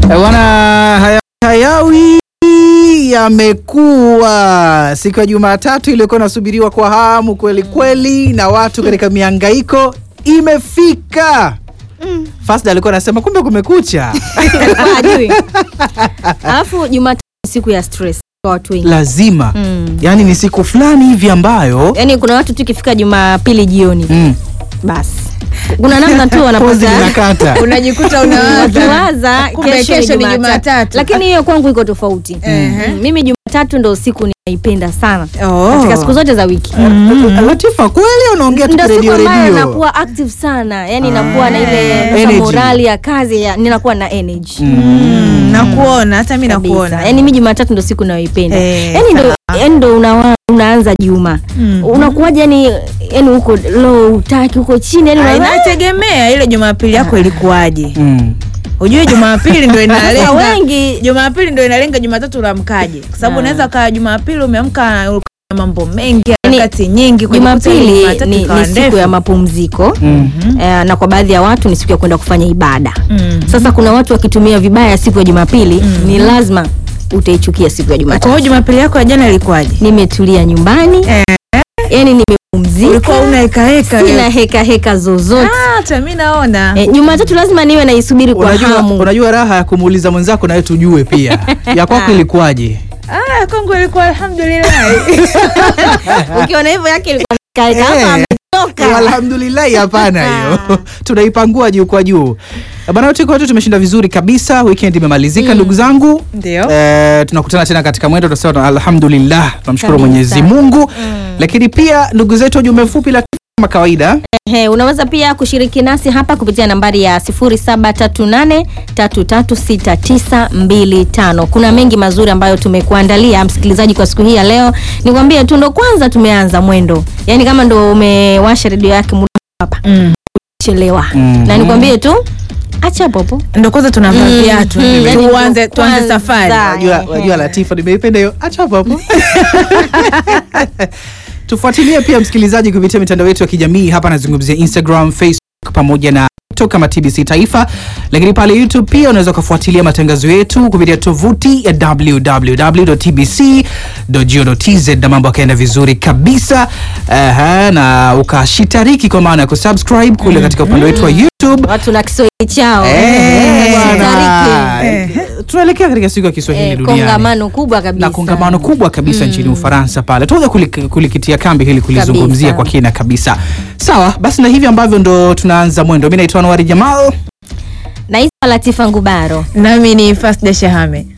Eh, Bwana haya- hayawi yamekuwa siku ya Jumatatu iliyokuwa inasubiriwa kwa hamu kweli kweli na watu katika miangaiko imefika. Fasda alikuwa anasema kumbe kumekucha. Alikuwa hajui. Alafu Jumatatu ni siku ya stress kwa watu wengi. Lazima. Mm. Yaani ni siku fulani hivi ambayo Yaani kuna watu tu ikifika Jumapili jioni mm, basi kuna namna tu pozi wanapata linakata. unajikuta unawaza wakiwaza Kumbe kesho ni Jumatatu. lakini hiyo kwangu iko tofauti Mm, mimi Jumatatu ndo siku ninaipenda sana Oh. katika siku zote za wiki Latifa kweli unaongea tu ndo siku redio ambayo redio. nakuwa active sana yani nakuwa na ile sasa Energy. morali ya kazi ya, ninakuwa na energy Mm, nakuona hata mi kabisa. nakuona yani mi Jumatatu ndo siku nayoipenda Eh, yani ndo yani ndo unawa, unaanza juma Mhm. unakuwaje yani yani huko low utaki huko chini yani Ah, unaona- inategemea ile jumapili yako ilikuwaje Mm. ujue jumapili ndo Sasa inalenga wengi jumapili ndo inalenga jumatatu unaamkaje kwa sababu Ah. unaweza kaa jumapili umeamka ulikuwa na mambo mengi Yaani, harakati nyingi kujikuta ile Jumapili Jumatatu ni, ikawa ni siku ndefu. ya mapumziko Mm. eh, na kwa baadhi ya watu ni siku ya kwenda kufanya ibada Mm. sasa kuna watu wakitumia vibaya siku ya Jumapili ni lazima utaichukia siku ya kwa hiyo Jumatatu jumapili yako ya jana ilikuwaje nimetulia nyumbani Eh. yani nimepumzika ulikuwa una hekaheka sina heka heka zozote hata mi naona Eh, Jumatatu lazima niwe naisubiri kwa Unajua, hamu. unajua raha ya kumuuliza mwenzako nawe tujue pia ya kwako ilikuwaje? ah, kwangu ilikuwa alhamdulillah Ukiona hivyo yake ilikuwa kaeka hapa Eh. ametoka. Alhamdulillahi, hapana hiyo tunaipangua juu kwa juu bana. Wote kwetu tumeshinda vizuri kabisa, weekend imemalizika ndugu zangu. ndio Eh, tunakutana tena katika mwendo, tunasema alhamdulillah, tunamshukuru Kabisa. Mwenyezi Mungu. Lakini pia ndugu zetu, ujumbe mfupi la kama kawaida Ehe, unaweza pia kushiriki nasi hapa kupitia nambari ya 0738336925. Kuna mengi mazuri ambayo tumekuandalia msikilizaji kwa siku hii ya leo. Nikwambie tu ndo kwanza tumeanza mwendo, yaani kama ndo umewasha redio yake muda hapa Mm. chelewa Mhm. na nikwambie tu acha popo ndo kwanza tunavaa Mm, viatu mm, yani ndo tuanze tuanze kwanza. safari Wajua, Ehe. wajua Latifa, nimeipenda hiyo. Acha hapo hapo. Tufuatilie pia msikilizaji kupitia mitandao yetu ya kijamii hapa, nazungumzia Instagram, Facebook pamoja na TikTok kama TBC Taifa, lakini pale YouTube pia unaweza ukafuatilia matangazo yetu kupitia tovuti ya www.tbc.go.tz na mambo yakaenda vizuri kabisa. Aha, na ukashitariki kwa maana ya kusubscribe kule katika upande wetu wa YouTube. watu na Kiswahili chao Eh, bwana. Shitariki. Eh, tunaelekea katika siku ya Kiswahili Eh, duniani kongamano kubwa kabisa na kongamano kubwa kabisa nchini Ufaransa pale. Tuanza kulik, kulikitia kambi hili kulizungumzia Kabisa. kwa kina kabisa. Sawa, basi na hivi ambavyo ndo tunaanza mwendo. Mimi naitwa Anwari Jamal. naitwa Latifa Ngubaro nami ni Fasda Shahame